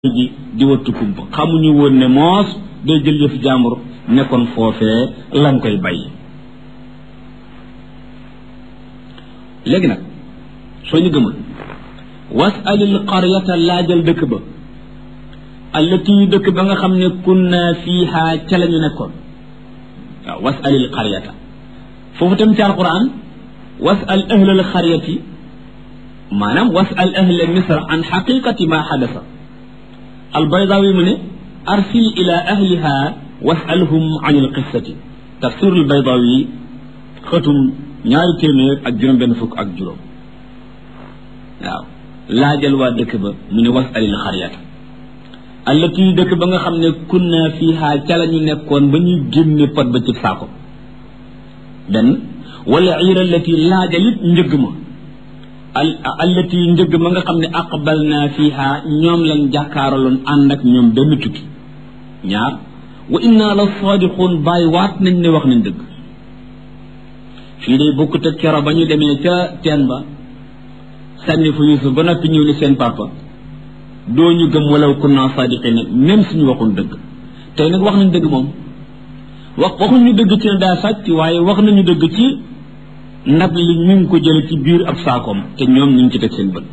ji di wattu kumpa xamuñu woon ne moos day jël yëf jàmbur nekkoon foofee lan koy bàyyi léegi nag soo ñu gëmul wasalil qaryata laajal dëkk ba allati dëkk ba nga xam ne kunna fiiha ca la ñu nekkoon waaw wasalil qaryata foofu tam ci alquran wasal ahlal qaryati maanaam wasal ahla misra an xaqiqati ma xadasa albaydawi mu ne arsil ila ahliha wasalhum an alqissati tafsir albaydawi xëtum ñaari téeméer ak juróom benn fukk ak juróom waaw laajal waa dëkk ba mu ne wasalil xaryata allati dëkk ba nga xam ne kunna fiha ca la ñu nekkoon ba ñuy génne pot ba ci saako benn wala iira allati laajalit njëgg ma allati njëgg ma nga xam ne aqbal naa fiha ñoom lañ jàkkaaraloon ànd ak ñoom benn tukki ñaar wa inna la saadiquun bàyyi waat nañ ne wax nañ dëgg fii day bokkut ak kero ba ñu demee ca teen ba sànni fa Yuusuf ba noppi ñëw ni seen papa doo ñu gëm walaw kunna saadiqin même suñu waxul dëgg tey nag wax nañ dëgg moom wax waxuñu dëgg ci ne daa sàcc waaye wax nañu dëgg ci ndab li ñu ngi ko jële ci biir ab saakoom te ñoom ñu ngi ci teg seen bët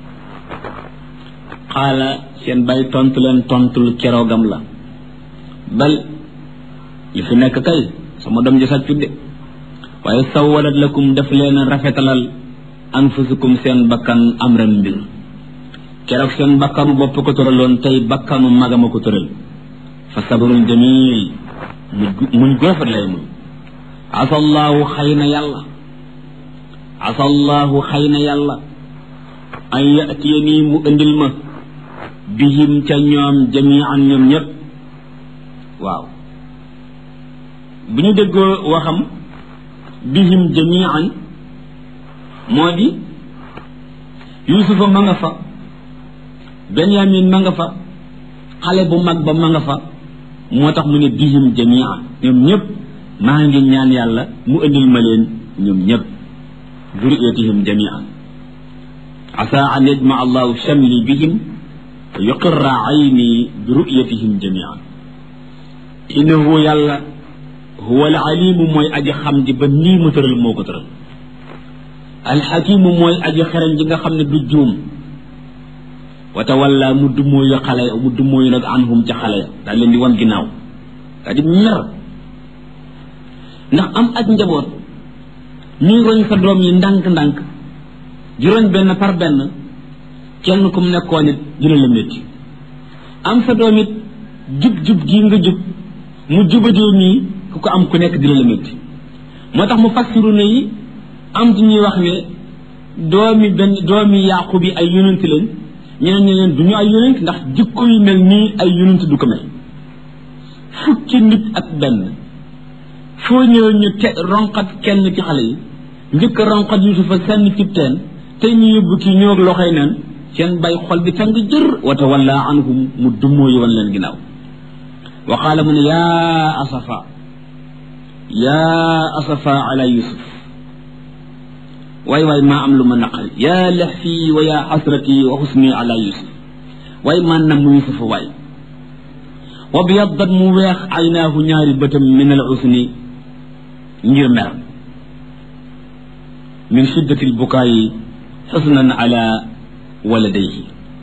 xaala seen bay tontu leen tontul keroogam la bal li fi nekk kay sama doom ji sàccut de waaye sawalat lakum daf leen rafetalal anfusukum seen bakkan amran mbir keroog seen bakkanu bopp ko tëraloon tey bakkanu magama ko tëral fa sabrun jamil muñ gu rafet lay muñ asallaahu xëy na yàlla asallaahu xëy na yàlla an yatiya nii mu indil ma bihim ca ñoom jamian ñoom ñëpp waaw bu ñu déggoo waxam bihim jamian moo di yusufa ma nga fa benyamin ma nga fa xale bu mag ba ma nga fa moo tax mu ne bihim jamian ñoom ñëpp maa ngi ñaan yàlla mu indil ma leen ñoom ñëpp ذريتهم جميعا عسى أن يجمع الله شملي بهم ويقر عيني برؤيتهم جميعا إنه يلا هو العليم موي أجي خمدي بني مترل موكو ترل الحكيم موي أجي خرن جيغا خمني دو جوم وتولى مدمو يخالي مدمو ينك عنهم جخالي دا لين دي وان غيناو دا دي مير ndax am ak njaboot ñuy roñ sa doom yi ndànk-ndànk di roñ benn par benn kenn ku mu nekkoon it dina la métti am sa doom it jub-jub gii nga jub mu jubadee nii ku ko am ku nekk dina la métti moo tax mu fassiru na yi am ci ñuy wax ne doomi benn doomi yàqu bi ay yonent lañ ñeneen ñi leen du ñu ay yonent ndax jikko yu mel nii ay yonent du ko mel fukki nit ak benn foo ñëw ñu te ronqat kenn ci xale yi njëkk ronqat yusufa sànni cib teen tey ñu yóbbu kii ñëw ak loxoy neen seen bay xol bi tàng jër wa tawalla anhum mu dummoo yi wan leen ginnaaw wa qaala mu ne yaa asafa yaa asafa ala yusuf waay waay maa am lu ma naqari yaa laxfi wa yaa xasrati wa xusni ala yusuf waay maa nam mu yusufa waay wa biyaddat mu weex aynaahu ñaari bëtam min al usni ngir mer min shiddati lbukaayi xusnan ala waladayhi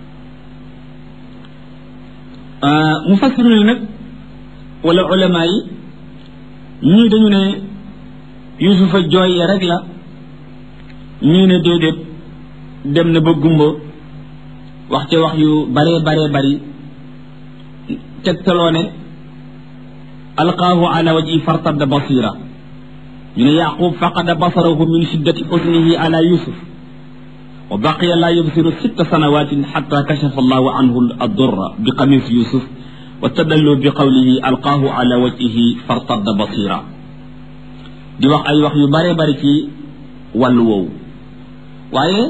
mufassiruna nag wala ulama yi ñii dañu ne yusufa jooy rek la ñii ne déedéet dem na ba gumba wax ca wax yu baree baree bari tegtaloo ne alqaahu ala wajhi fartadda basira ñu ne yaqub faqada basarahu min shiddati xusnihi ala yusuf wa baqiya laa yubsiru sitta sanawatin xata kashafa allahu anhu addurra bi qamis yusuf wa tadallu bi qawlihi alqaahu ala wajhihi fartadda basira di wax ay wax yu bare bari ci wàllu woowu waaye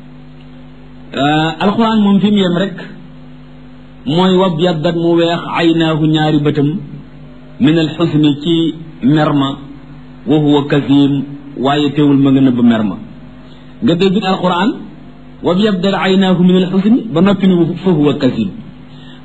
alquran moom fi mu yem rek mooy wab yaddat mu weex aynaahu ñaari bëtam min al xusni ci merma wa huwa kazim waaye teewul ma nga nëbb merma nga dégg alquran wa bi yabdal aynaahu min alxusni ba noppi ni fa huwa kasib